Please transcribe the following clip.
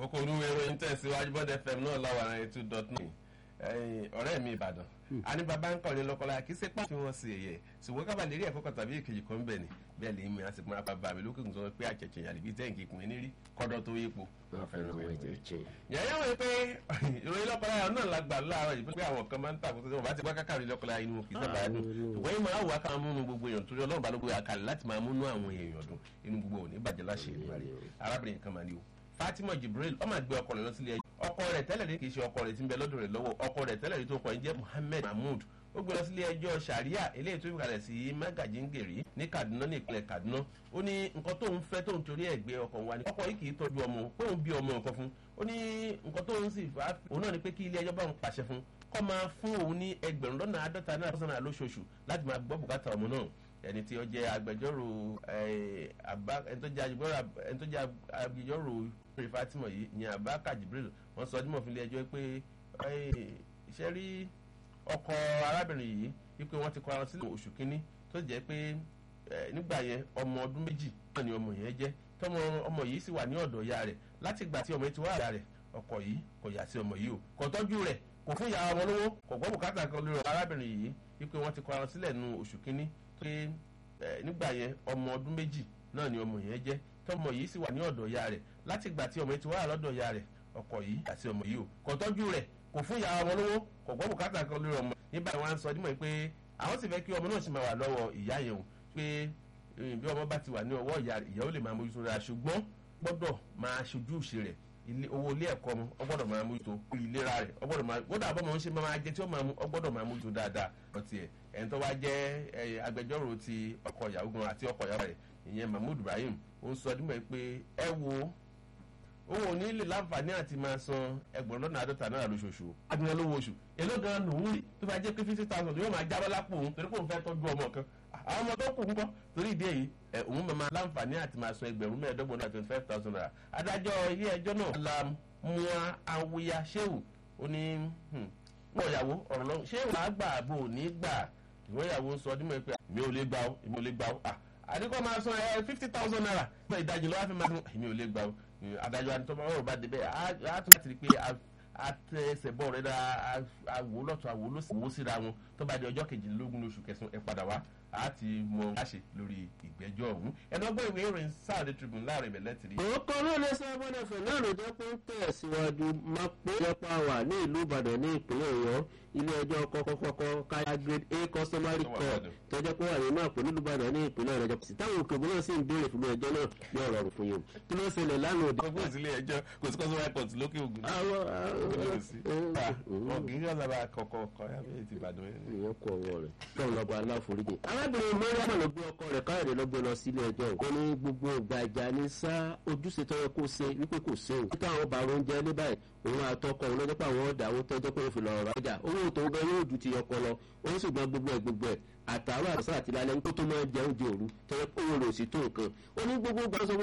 kókó olúwe ìròyìn tẹ̀síwájú bọ́dẹ fm náà láwọn ará two dot nine ọ̀rẹ́ mi ìbàdàn àní bàbá ń kọ́ni lọ́kọ́lá kì í ṣe pàṣẹ wọn sí ẹ̀yẹ ṣùgbọ́n kábà lè rí ẹ̀kọ́ kan tàbí èkejì kan bẹ̀ ni bẹ́ẹ̀ lè mi àti pọ́nrán bàbá mi lókè tó pé àjẹjẹ yàrá ibi tẹ́ǹkì kùn ní rí kọ́dọ̀ tó yípo. yàrá wọn pé ìròyìn lọ́kọ́lá yàrá náà lágbà láàárọ̀ yìí pé àwọn kan máa ń tàkùn tó bá ti gbá kákàrí lọ́kọ́lá inú kì í sábà dùn ṣùgbọ́n yìí máa wà ká múnú gbogbo èèyàn torí ọlọ́run bá ló gbé àkàlẹ̀ láti máa múnú àwọn èèyàn dùn inú gbogbo òní bàjẹ́ láṣẹ ìlú rẹ̀ arábìnrin kan máa ní o fatima jibril ọmọ àgbẹ̀ ọkọ rẹ̀ lọ sílé ẹjọ́ ọkọ rẹ̀ tẹ́lẹ̀ rí kì í ṣe ọkọ rẹ̀ tí ń bẹ lọ́dọ̀ rẹ̀ lọ́wọ́ ọkọ rẹ̀ tẹ́lẹ̀ rí tó kọ ẹ̀ jẹ́ muhammed mahmood ó gbé lọ sílé ẹjọ́ sàríà eléyìí tó fi kalẹ̀ sí magajingeri ní kaduna ní ìpínlẹ̀ kaduna ó ní nǹkan tó ń fẹ́ tó ń torí ẹ̀ gbé ọkọ wa ni ọkọ yìí kì í tọ́jú ọmọ pé òun bí ọmọ nǹkan fún ó ní nǹkan tó ń sì fà á òun náà ni pé kí ilé ẹjọ́ bá òun pàṣẹ fún kọ́ máa fún òun ní ẹgbẹ̀rún lọ́nà àádọ́ta náírà sọ́nà lóṣooṣù láti máa gbọ́ bùkátà ọmọ náà ẹni tí ó jẹ́ agbẹjọ́rò ẹni tó jẹ́ agbẹjọ́rò rẹ̀ fatima yìí ní abaka jibril wọ́n sọ ọdún mọ̀fìlẹ̀ ẹjọ́ pé iṣẹ́ rí ọkọ arábìnrin yìí wípé wọ́n ti kọ́ ara sílẹ̀ oṣù kínní tó jẹ́ pé nígbà yẹn ọmọ ọdún méjì náà ni ọmọ yẹn jẹ́ tọmọ ọmọ yìí sì wà ní ọ̀dọ̀ ìyá rẹ̀ láti ìgbà tí ọmọ yìí ti wá àyà rẹ̀ ọkọ yìí kò yà sí ọmọ yìí o kò tọ́jú rẹ̀ kò fún ìyá ọmọ lówó kò gbọ́ bùkátà kan lórí arábìnrin yìí wípé wọ́n ti kọ́ ara sílẹ̀ nu oṣù kínní pé nígbà yẹn ọmọ ọdún méjì náà ni ọmọ yẹn jẹ́ tọmọ yìí sì wà ní ọ̀dọ̀ ìyá rẹ̀ láti ìgbà tí ọmọ yìí ti wá lọ́dọ̀ ìyá rẹ̀ ọkọ yìí àti ọmọ yìí o kò tọ́jú rẹ̀ kò fún ìyá ọmọ lówó kò gbọ́ bùkátà kan lórí ọmọ nígbà wọn sọ dímọ̀ pé àwọn sì fẹ́ kí ọmọ náà sì máa wà lọ́wọ́ ìyá yẹn o pé bí ọmọ bá ti wà ní ọwọ́ ìyá ìyá ó lè máa mójútó rẹ̀ ṣùgbọ́n gbọ́dọ̀ máa ṣojú ìṣe rẹ̀ owó ilé ẹ̀kọ́ mu ọgbọ́dọ̀ máa mójútó ìlera rẹ̀ ọgbọ́dọ̀ máa gbọ́dọ̀ àbọ̀ máa ń ṣe máa jẹ tí ó máa mú ọgbọ́dọ̀ máa mójútó dáadáa ọtí ẹ̀ ẹni tó wá jẹ́ agbẹjọ́rò ti ọkọ ìyàwó gan àti ọkọ ìyàwó rẹ̀ ìyẹn mahmood ibrahim ó ń sọ dímọ̀ pé ẹ wo òun ò ní lè láǹfààní àti máa san ẹgbẹ̀rún lọ́nà àádọ́ta náírà lóṣooṣù agbẹ̀rún lówó oṣù èló gan lòún rí tó bá jẹ́ pé fifty thousand yóò máa jábọ́ lápò òun torí pé òun fẹ́ tọ́jú ọmọ kan àwọn ọmọ tó kù ń kọ́ torí ìdí èyí òun máa láǹfààní àti máa san ẹgbẹ̀rún mẹ́ẹ̀ẹ́dọ́gbọ̀n náà twenty five thousand naira adájọ́ ilé ẹjọ́ náà la mua awuya sheu ó ní wọ́n ìyàwó ọ̀rọ̀ lọ́wọ́ ṣé wàá gbà àbò ò ní gbà ìwọ́n ìyàwó sọ ọdún mọ́ pé mi ò lè gbà ó mi ò lè gbà ó àdìkọ́ máa san ẹ fifty thousand naira pé ìdajì lọ́wọ́ fi máa san èmi ò lè gbà ó adájọ́ àtọ́mọ́ ọ̀rọ̀ bá débẹ̀ á tún láti rí i pé àtẹsẹ̀ bọ̀ rẹ̀ dá àwò lọ́tọ̀ àwò lọ́sẹ̀ wò síra wọn tó bá di ọjọ́ kejìlélógún oṣù kẹsàn-án ẹ padà wá a ti mọ láṣẹ lórí ìgbẹ́jọ́ ọ̀hún ẹni ọgbọ́n ìwé ìròyìn sáàdé tribune láàrin ìbẹ̀lẹ̀ tìrì. òkò ló lè sọ ọmọdé fẹ náà ló jẹ pé ń tẹ̀síwájú máa pé jọpa wà ní ìlú ìbàdàn ní ìpínlẹ̀ ọ̀yọ́ ilé ẹjọ́ kọ́kọ́kọ́ káyà grade a customary court tọ́jọ́ pé wà nínú àpò nílùú ìbàdàn ní ìpínlẹ̀ ọ̀yọ́ sí táwọn òkè ògbóná sì ń béèrè fún ẹjọ́ náà ní ọ̀rọ̀ ọ̀rùn fún yòó kí ló ṣẹlẹ̀ lánàá òde. gbogbo ìsílé ẹjọ́ kò sí customary court lókè ògùn. ọ̀gìn yóò sábà kọ̀kọ̀ kọ́ yàrá ti ìbàdàn yẹn. ìyẹn kọ ọwọ́ rẹ̀ tọ́hún lọ́gbà aláforíjì. arábìnrin mọ́rẹ́mọ̀ ló gbé ọkọ rẹ̀ káyọ̀dé ló gbé lọ sílé ẹjọ́ ó ní gbogbo ìgbà ìjà ní sá ojúṣe tọ́yẹ kó ṣe wípé kò ṣe o. títà àwọn bàrọ̀ oúnjẹ ní báyìí òun àtọkọ òun lọ́jọ́ pé àwọn ọ̀dà owó tọ́jọ́ pé ó fi lọ́ọ́ ra ọjà owó tó gan yóò ju ti ọkọ lọ òun sì gbọ́n gbogbo ẹ̀ gbogbo ẹ̀ àtàwọn àtàwọn àti lálẹ́ nípò tó máa jẹ oúnjẹ òru tọ́jọ́ pé owó rẹ̀ ò sí tó nǹkan ó ní gbogbo gbàsọ